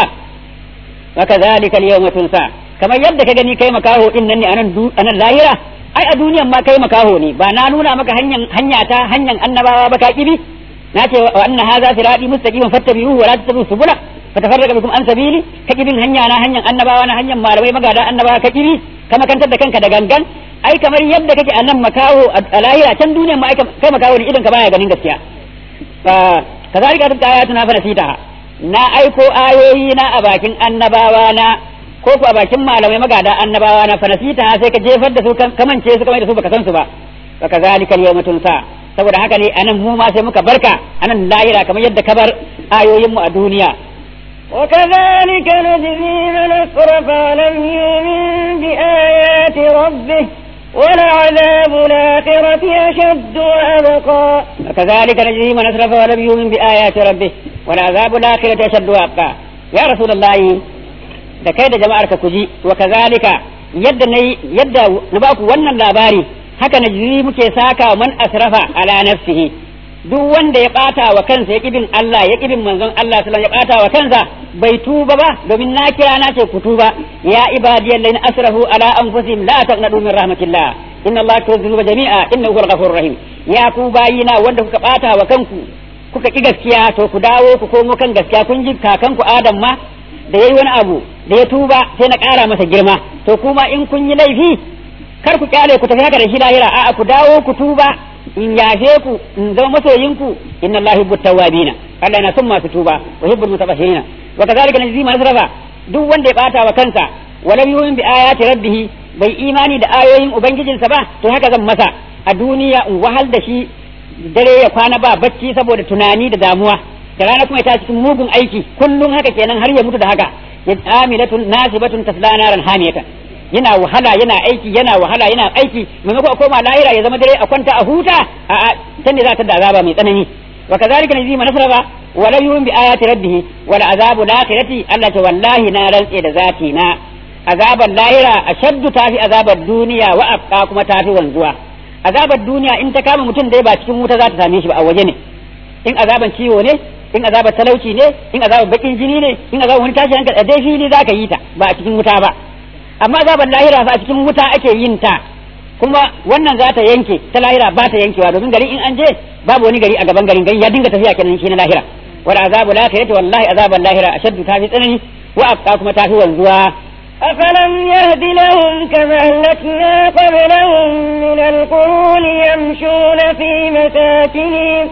[SPEAKER 1] وكذلك اليوم تنسى kamar yadda ka gani kai makaho din nan ne anan anan lahira ai a duniyan ma kai makaho ne ba na nuna maka hanyar hanya ta hanyar annabawa ba ka kibi na ce wa anna hadha sirati mustaqiman fattabi'uhu wa la tattabi'us subula fatafarraqa bikum an sabili ka kibin hanya na hanyar annabawa na hanyar malamai magada annabawa ka kibi ka makantar da kanka da gangan ai kamar yadda kake a nan makaho a lahira can duniyan ma kai makaho ne idan ka baya ganin gaskiya kazalika tabta ayatuna fa nasitaha na aiko ayoyi na a bakin annabawa na ko ku a bakin malamai magada annabawa na fanasita sai ka jefar da su kamance su kamar da su baka san su ba wa kazalika yawma tunsa saboda haka ne anan mu ma sai muka barka anan lahira kamar yadda ka bar ayoyin mu a duniya
[SPEAKER 2] وكذلك نجزي من أسرف ولم يؤمن بآيات ربه ولعذاب الآخرة أشد وأبقى
[SPEAKER 1] وكذلك نجزي من أسرف ولم يؤمن بآيات ربه ولعذاب الآخرة أشد وأبقى يا رسول الله da kai da jama'ar ka kuji wa kazalika yadda nayi yadda na baku wannan labari haka na jiri muke saka man asrafa ala nafsihi duk wanda ya bata wa kansa ya kibin Allah ya kibin manzon Allah sallallahu ya bata wa kansa bai tuba ba domin na kira na ce ku tuba ya ibadiyal ladina asrafu ala anfusihim la taqnatu min rahmatillah inna Allah yaghfiru jami'a innahu huwal ghafurur rahim ya ku bayina wanda kuka bata wa kanku kuka ki gaskiya to ku dawo ku komo kan gaskiya kun ji kakanku Adam ma da yayi wani abu da ya tuba sai na ƙara masa girma to kuma in kun yi laifi kar ku kyale ku tafi haka da shi lahira a'a ku dawo ku tuba in yafe ku in zama masoyinku inna allahi yuhibbu tawwabina Allah yana son masu tuba wa yuhibbul mutabashirina wa kadhalika najzi man asrafa duk wanda ya bata wa kansa walam yu'min bi ayati rabbih bai imani da ayoyin ubangijinsa ba to haka zan masa a duniya in wahal da shi dare ya kwana ba bacci saboda tunani da damuwa da rana kuma ya tashi cikin mugun aiki kullum haka kenan har ya mutu da haka ya amilatun nasibatun tasla naran hamiyatan yana wahala yana aiki yana wahala yana aiki maimako a koma lahira ya zama dare a kwanta a huta a a can ne za ta da azaba mai tsanani wa kazalika najzi man nasraba wa la yu'min bi ayati rabbih wal azabu lakhirati Allah ta wallahi na rantse da zati na azaban lahira ashaddu tafi azabar duniya wa abqa kuma tafi wanzuwa azabar duniya in ta kama mutum dai ba cikin wuta za ta same shi ba a waje ne in azaban ciwo ne in azabar talauci ne in azabar bakin jini ne in azabar wani tashi hankali a dai fili za ka yi ta ba a cikin wuta ba amma azabar lahira fa a cikin wuta ake yin ta kuma wannan za ta yanke ta lahira ba ta yankewa domin gari in an je babu wani gari a gaban garin gari ya dinga tafiya kenan shi na lahira wal azabu lahirati wallahi azabar lahira ashaddu ta fi tsanani wa abqa kuma ta fi wanzuwa
[SPEAKER 2] أفلم يهد لهم كما أهلكنا قبلهم من القرون يمشون في مساكنهم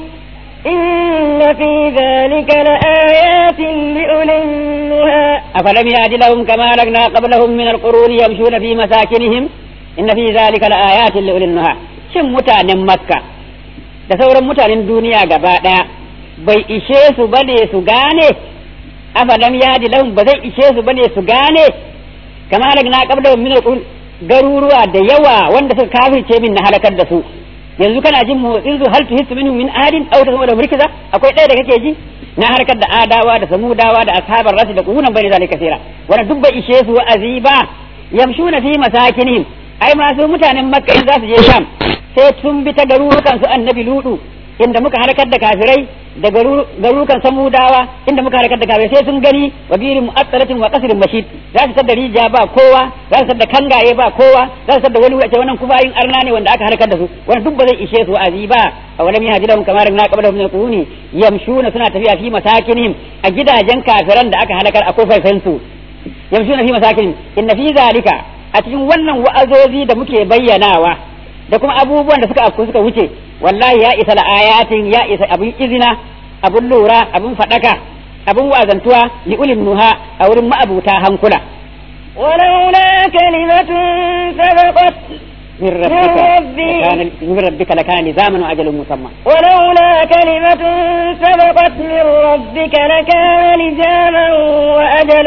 [SPEAKER 2] إن في ذلك لآيات لأولي النهى
[SPEAKER 1] أفلم يهد لهم كما أهلكنا قبلهم من القرون يمشون في مساكنهم إن في ذلك لآيات لأولي النهى shin mutanen makka da sauran mutanen duniya gaba ɗaya bai ishe su bane su gane afalam yadi lahum ba zai ishe su bane su gane kama halakna qablahum min al garuruwa da yawa wanda suka kafirce min na halakar da su yanzu kana jin motsin su hal tuhissu minhum min adin aw tasmu da murkiza akwai ɗaya da kake ji na harkar da adawa da samudawa da ashabar rasu da kunan bani zalika kasira wannan duk bai ishe su wa'azi ba yamshuna fi masakinihim ai masu mutanen makka in za su je sham sai sun bi ta garurukan su annabi ludu inda muka harkar da kafirai da garurukan samudawa inda muka harkar da kafirai sai sun gani wa birin mu'assalatin wa qasrin mashid za su tada rijiya ba kowa za su tada kangaye ba kowa za su tada wani wace wannan kufayin arna ne wanda aka harkar da su wannan duk ba zai ishe su azi ba a wani mihaji lahum kamar na qabla min quruni yamshuna suna tafiya fi masakinihim a gidajen kafiran da aka halakar a kofar su yamshuna fi masakinihim inna fi zalika a cikin wannan wa'azozi da muke bayyanawa da kuma abubuwan da suka afku suka wuce wallahi ya isa la'ayatin ya isa abin izina abin lura abin fadaka abin wazantuwa li ulin nuha a wurin ma'abuta hankula
[SPEAKER 2] ولولا كلمة سبقت
[SPEAKER 3] من ربك لكان من ربك لكان لزاما وأجل مسمى
[SPEAKER 2] ولولا كلمة سبقت من ربك لكان لزاما وأجل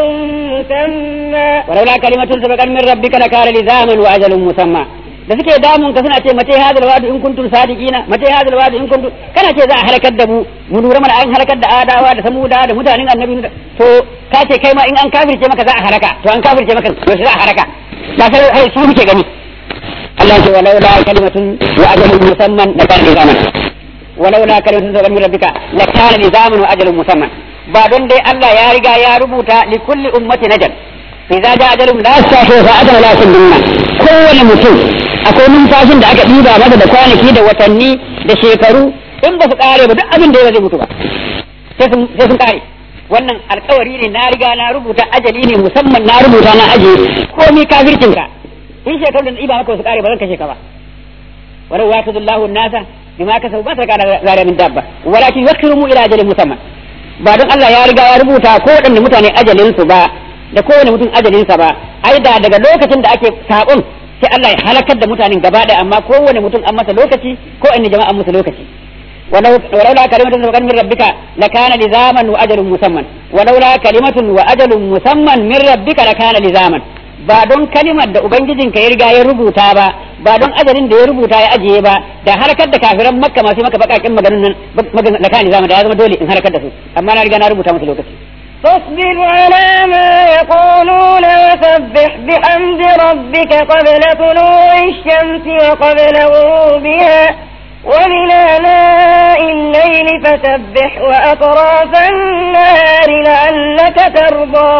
[SPEAKER 2] مسمى
[SPEAKER 3] ولولا كلمة سبقت من ربك لكان لزاما وأجل مسمى da suke damun ka suna ce mace hadal wadu in kuntum sadiqina mace hadal wadu in kuntum kana ce za a halakar da mu mu lura mana an halakar da adawa da samuda da mutanen annabi to ka ce kai ma in an kafirce maka za a halaka to an kafirce maka to za a halaka ba sai hai su muke gani Allah ce walaula kalimatun wa ajalun musamman da kan zaman walaula kalimatun sabaqat min rabbika la kana nizaman wa ajalun musamman ba don dai Allah ya riga ya rubuta li kulli ummati najal idza ja ajalum la yastahi fa ajal la sunna kowane mutum akwai numfashin da aka ɗiba masa da kwanaki da watanni da shekaru in ba su ƙare ba duk abin da ya zai mutu ba sai sun ƙare wannan alkawari ne na riga na rubuta ajali ne musamman na rubuta na aje komi kafircin ka in shekaru da ɗiba maka su ƙare ba zan kashe ka ba walau wa tadullahu nasa bima kasabu ba ta kana zare min dabba walakin yakirumu ila ajalin musamman ba don Allah ya riga ya rubuta ko waɗanne mutane ajalin su ba da kowane mutum ajalinsa ba ai da daga lokacin da ake saƙon sai Allah ya halakar da mutanen gaba ɗaya amma kowane mutum an masa lokaci ko in jama'a an masa lokaci ولولا كلمة سبقت من ربك لكان لزاما وأجل مسمى ولولا كلمة وأجل مسمى من ربك لكان لزاما ba don kalimar da ubangijinka ya riga ya rubuta ba ba don ajalin da ya rubuta ya ajiye ba da harkar da kafiran makka masu maka bakakin maganin nan da kani zama da ya zama dole in harkar da su amma na riga na rubuta musu lokaci
[SPEAKER 2] فاصبر على ما يقولون وسبح بحمد ربك قبل طلوع الشمس وقبل غروبها ومن آلاء الليل فسبح وأطراف النهار لعلك ترضى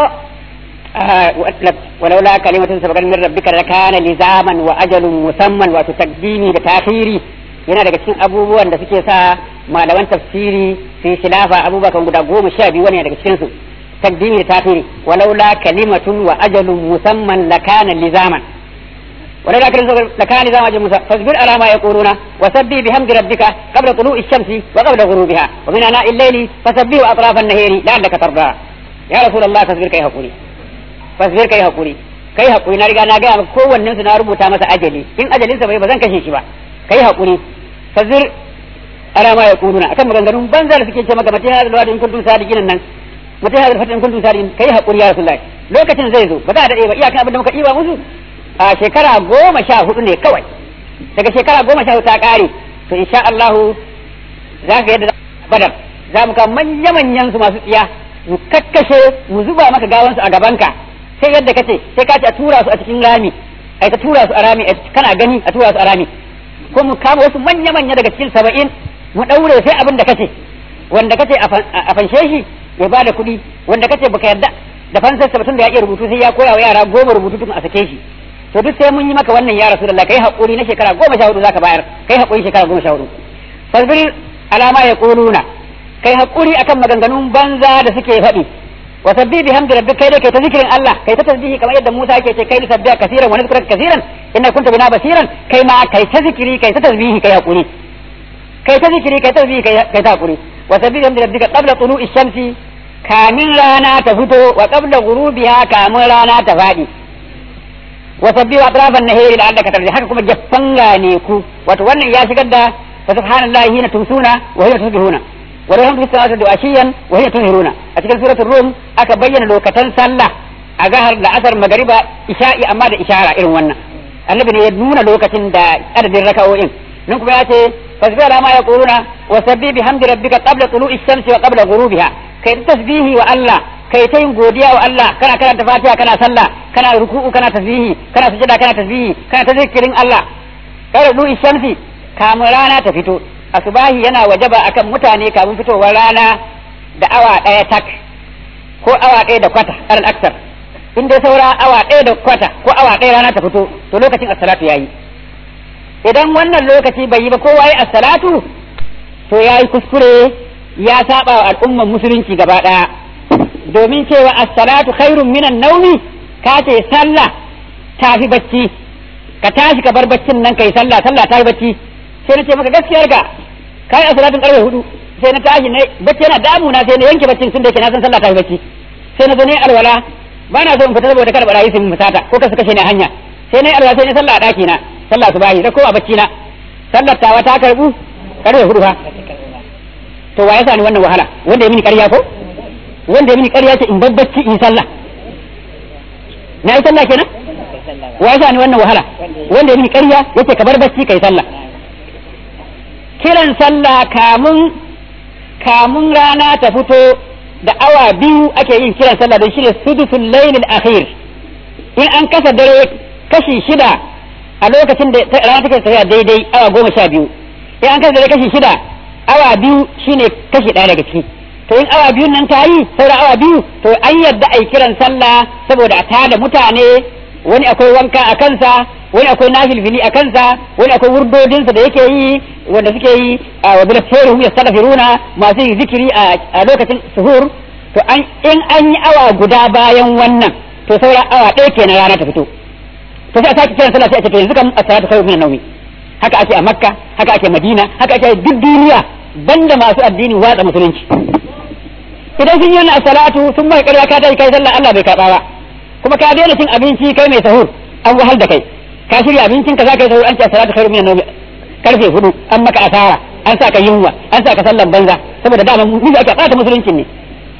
[SPEAKER 3] آه ولولا كلمة سبقت من ربك لكان لزاما وأجل مسمى وتقديمي بتأخيري yana daga cikin abubuwan da suke sa malaman tafsiri su yi khilafa abubuwa guda goma sha biyu wani daga cikin su تقديم لتاخير ولولا كلمة وأجل مسمى لكان لزاما ولولا كلمة لكان لزاما أجل مسمى فاصبر على ما يقولون وسبح بحمد ربك قبل طلوع الشمس وقبل غروبها ومن آناء الليل فسبح أطراف النهار لعلك ترضى يا رسول الله فاصبر كي هقولي فاصبر كي هقولي kai hakuri na riga na gaya maka kowannen su na rubuta masa ajali in ajalin sa bai ba zan kashe shi ba kai hakuri fazir ala ma yaquluna akan maganganun banza da suke ce maka mata hadal wadi in kuntum sadiqin nan mutum ya zarfata in kuntum sadiqin kai hakuri ya rasulullahi lokacin zai zo ba za a dade ba iyakan abin da muka diba musu a shekara goma sha hudu ne kawai daga shekara goma sha hudu ta kare to insha Allah za ka yadda badar za mu kawo manya manyan su masu tsiya mu kakkashe mu zuba maka gawansu a gabanka sai yadda kace sai ka ce a tura su a cikin rami ai ta tura su a rami kana gani a tura su a rami ko mu kama wasu manya manya daga cikin saba'in mu daure sai abin da kace wanda kace a fanshe shi ya bada kuɗi wanda kace baka yarda da fansar sa tun da ya iya rubutu sai ya koya wa yara goma rubutu tun a sake shi to duk sai mun yi maka wannan ya rasulullah kai hakuri na shekara goma sha hudu zaka bayar kai hakuri shekara goma sha hudu fasbir alama ya quluna kai hakuri akan maganganun banza da suke faɗi wa sabbi bihamdi rabbika kai dai kai ta zikirin Allah kai ta tasbihi kamar yadda Musa yake ce kai ni sabbiha kaseeran wa nazkuraka kaseeran inna kunta bina basiran kai ma kai ta zikiri kai ta tasbihi kai hakuri kai ta zikiri kai ta tasbihi kai ta hakuri wa sabbi bihamdi rabbika qabla tulu'i shamsi kamin rana ta fito wa qabla ghurubiha kamin rana ta fadi wa sabbi wa atrafan nahari la'allaka tarji haka kuma jaffan gane ku wato wannan ya shigar da fa subhanallahi hina tumsuna wa hina tusbihuna wa rahmatu fis samawati wa ashiyan wa hina tunhiruna a cikin suratul rum aka bayyana lokacin sallah a gahar da asar magariba isha'i amma da ishara irin wannan annabi ne ya nuna lokacin da adadin raka'o'in nan kuma ya ce fasbih ala ma yaquluna wa sabbi bihamdi rabbika qabla tulu'i shamsi wa qabla ghurubiha kai tasbihi wa Allah kai ta yin godiya wa Allah kana karanta Fatiha kana sallah kana ruku'u kana tasbihi kana sujada kana tasbihi kana ta zikirin Allah kai da shamsi kamun rana ta fito asubahi yana wajaba akan mutane kamun fitowar rana da awa daya tak ko awa daya da kwata alal aksar in dai saura awa daya da kwata ko awa daya rana ta fito to lokacin as-salatu yayi idan wannan lokaci bai yi ba kowa yi as-salatu to yayi kuskure ya saba wa al'umman musulunci gaba daya domin cewa as-salatu khairun minan naumi ka ce sallah tafi bacci ka tashi ka bar baccin nan kai sallah sallah tafi bacci sai na ce maka gaskiyar ka kai as-salatun karfe hudu sai na tashi ne bacci yana damuna sai na yanke baccin tun da yake na san sallah tafi bacci sai na zo ne alwala ba na so in fita saboda kada barayi su musata ko ka su kashe ni a hanya sai na alwala sai na sallah a daki na sallah subahi da kowa bacci na sallar tawa ta karbu karfe hudu fa to wa ya sani wannan wahala wanda ya mini ƙarya ko wanda ya mini ƙarya ce in babbaci in sallah na yi sallah kenan wa ya sani wannan wahala wanda ya mini ƙarya yace ka bar bacci kai sallah kiran sallah kamun kamun rana ta fito da awa biyu ake yin kiran sallah don shine sudusul lailil akhir in an kasa dare kashi shida a lokacin da rana take tafiya daidai awa goma sha biyu in an kasa dare kashi shida awa biyu shine kashi ɗaya daga ciki to in awa biyun nan ta yi sauran awa biyu to an yadda a yi kiran sallah saboda a tada mutane wani akwai wanka a kansa wani akwai nafilfili a kansa wani akwai wurdodinsa da yake yi wanda suke yi a wabila feruhum ya salafiruna masu yin zikiri a lokacin suhur to an in an yi awa guda bayan wannan to sauran awa ɗaya kenan rana ta fito to sai a sake kiran sallah sai a ce to yanzu kam as-salatu khairu min an-nawmi haka ake a makka haka ake madina haka ake duk duniya banda masu addini watsa musulunci idan sun yi wannan as-salatu sun mai ƙarya ka tayi kai sallah Allah bai karɓa ba kuma ka daina cin abinci kai mai sahur an wahal da kai ka shirya abincin ka za ka yi sahur an ce as-salatu khairu min an-nawmi karfe hudu an maka asara an sa ka yunwa an sa ka sallan banza saboda dama mu ake ɓata musuluncin ne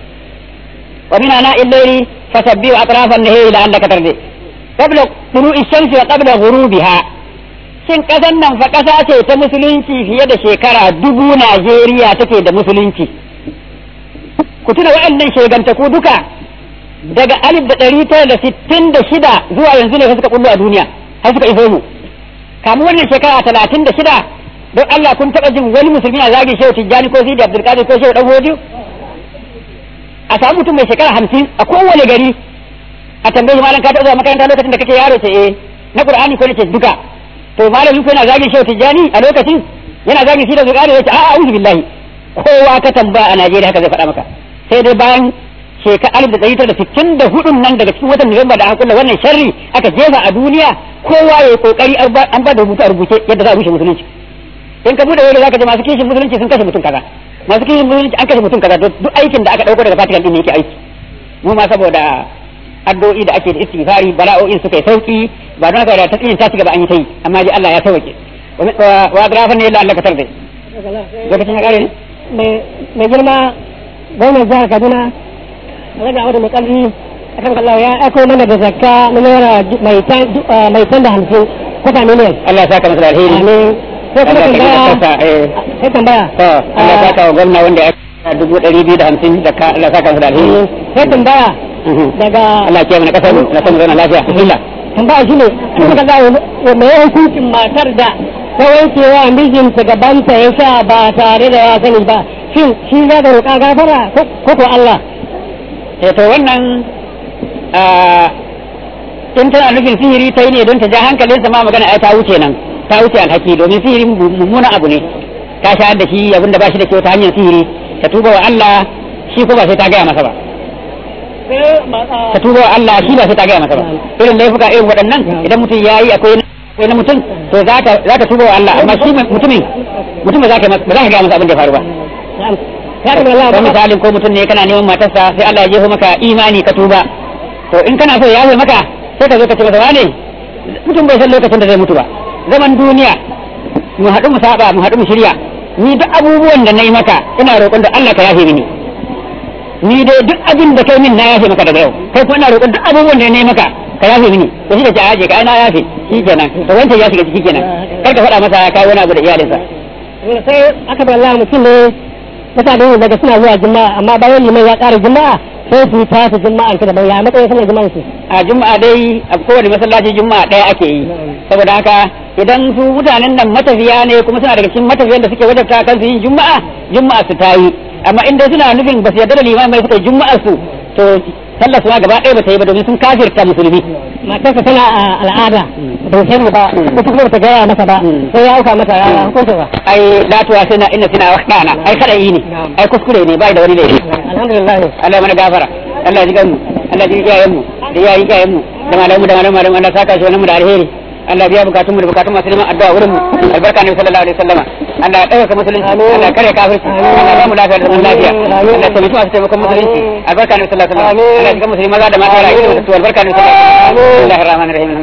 [SPEAKER 3] wa min ana illaili fasabbihu atrafan nahari la'allaka tardi qabla tulu'i shamsi wa qabla ghurubiha shin kasan nan fa kasa ce ta musulunci fiye da shekara dubu Najeriya take da musulunci ku tuna waɗannan shegantaku duka daga alif da ɗari tara da sittin da shida zuwa yanzu ne suka kullu a duniya har suka iso mu kamu wannan shekara talatin da shida don Allah kun taɓa jin wani musulmi a zagi shehu tijjani ko sidi abdulkadir ko shehu dan hodiyo a samu mutum mai shekara hamsin a kowane gari a tambayi malam ka taɓa zuwa makaranta lokacin da kake yaro ce eh na qur'ani ko nace duka to malamin ko yana zagin shehu tijjani a lokacin yana zagin shi da zuƙari yace a'a a'udhu billahi kowa ka tambaya a Najeriya haka zai faɗa maka sai dai bayan shekara alif da ɗari tara da sittin da hudun nan daga cikin watan Nuwamba da aka kulla wannan sharri aka jefa a duniya kowa ya yi kokari an ba da rubutu a rubuce yadda za a rushe musulunci in ka bude wani zaka ji masu kishin musulunci sun kashe mutum kaza masu kishin musulunci an kashe mutum kaza duk aikin da aka dauko daga Vatican din ne yake aiki mu ma saboda addu'o'i da ake da istighfari bala'o'in suka yi sauki ba don haka da ta tsiyin ta ci gaba an yi ta yi amma ji Allah ya sauke wa grafan ne Allah ka tarbe lokacin ya kare ne
[SPEAKER 4] mai girma gwamnan jihar Kaduna raga wata mai kalli akan kallawa ya aiko mana da zakka na naira mai tan da hamsin kwata miliyan
[SPEAKER 3] Allah ya saka masa alheri
[SPEAKER 4] amin sai kuma tambaya sai tambaya
[SPEAKER 3] to Allah ya saka wa gwamna wanda ya dubu ɗari biyu da hamsin zakka Allah ya saka masa alheri
[SPEAKER 4] sai tambaya daga
[SPEAKER 3] Allah ya kiyaye mana kasar mu na san zauna lafiya bismillah
[SPEAKER 4] tambaya shi ne kuma kallawa mai hukuncin matar da ta wankewa mijinta gabanta ya sha ba tare da ya sani ba shin shi za da roƙa gafara ko ko Allah
[SPEAKER 3] eh to wannan in tana nufin sihiri ta yi ne don ta ja hankalinsa ma magana ai ta wuce nan ta wuce alhaki domin sihiri mummunan abu ne ta shayar da shi abin da ba shi da kyau ta hanyar sihiri ta tuba wa Allah shi ko ba sai ta gaya masa ba ta tuba wa Allah shi ba sai ta gaya masa ba irin laifuka irin waɗannan idan mutum ya yi akwai akwai na mutum to za ka tuba wa Allah amma shi mutumin mutum ba za ka gaya masa abin da ya faru ba ko misalin ko mutum ne kana neman matarsa sai Allah ya jeho maka imani ka tuba to in kana so ya yafe maka sai ka zo ka ce masa wane mutum bai san lokacin da zai mutu ba zaman duniya mu haɗu mu saba mu haɗu mu shirya ni duk abubuwan da na yi maka ina roƙon da Allah ka yafe mini ni dai duk abin da kai min na yafe maka daga yau kai kuma ina roƙon duk abubuwan da na yi maka ka yafe mini to shi da ce aje ka na yafe shi kenan to wancan ya shiga ciki kenan kar ka faɗa masa kai wani abu da iyalinsa
[SPEAKER 4] sai aka bar Allah mutum ne mutane daga suna zuwa juma'a amma bayan liman ya ƙara juma'a sai su ta su juma'a ta daban ya matsayin sallar juma'a su
[SPEAKER 3] a juma'a dai a kowane masallaci juma'a ɗaya ake yi saboda haka idan su mutanen nan matafiya ne kuma suna daga cikin matafiyan da suke wajabta kan su yin juma'a juma'a su ta yi amma inda suna nufin ba su yarda da liman mai suka juma'a su to sallar su ma gaba ɗaya ba ta yi ba domin sun kafirta musulmi
[SPEAKER 4] matarsa tana a al'ada ba sai ba ko kuma ta gaya masa ba sai ya auka mata ya hukunta ba
[SPEAKER 3] ai latuwa suna inna suna waqtana ai kada yi ne ai kuskure ne bai da wani laifi
[SPEAKER 4] alhamdulillah
[SPEAKER 3] Allah mana gafara Allah ya ji mu Allah ya ji iyayen mu da iyayen iyayen mu da malamu da malamu malamu Allah saka shi wannan mu da alheri Allah biya bukatun mu da bukatun masu neman addu'a wurin mu albarka ne sallallahu alaihi wasallama Allah ya ɗaukaka musulunci Allah ya kare kafirci Allah ya ba mu lafiya da zaman lafiya Allah ya taimaki masu taimakon musulunci albarka ne sallallahu alaihi wasallama Allah ya shiga musulmi maza da mata rayu da su albarka ne sallallahu alaihi wasallama Bismillahir rahmanir rahim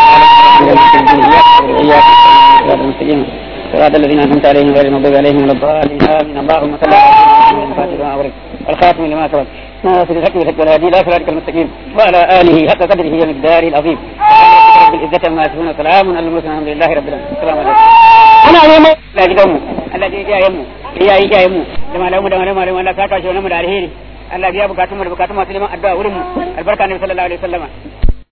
[SPEAKER 3] alhamdulillah صراط الذين انعمت عليهم غير المغضوب عليهم ولا الضالين امين اللهم صل على محمد الخاتم لما سبق ناصر الحق بالحق والهادي الى صراطك المستقيم وعلى اله حق قدره ومقداره العظيم رب العزة عما يصفون سلام على المرسلين الحمد لله رب العالمين السلام عليكم
[SPEAKER 4] ana neman
[SPEAKER 3] Allah gidanmu Allah ji iyayenmu iyaye iyayenmu da malamu da malamu malamu Allah saka shi wannan mu da alheri Allah biya bukatun mu da bukatun masu neman addu'a wurin mu albarka ne sallallahu alaihi wasallama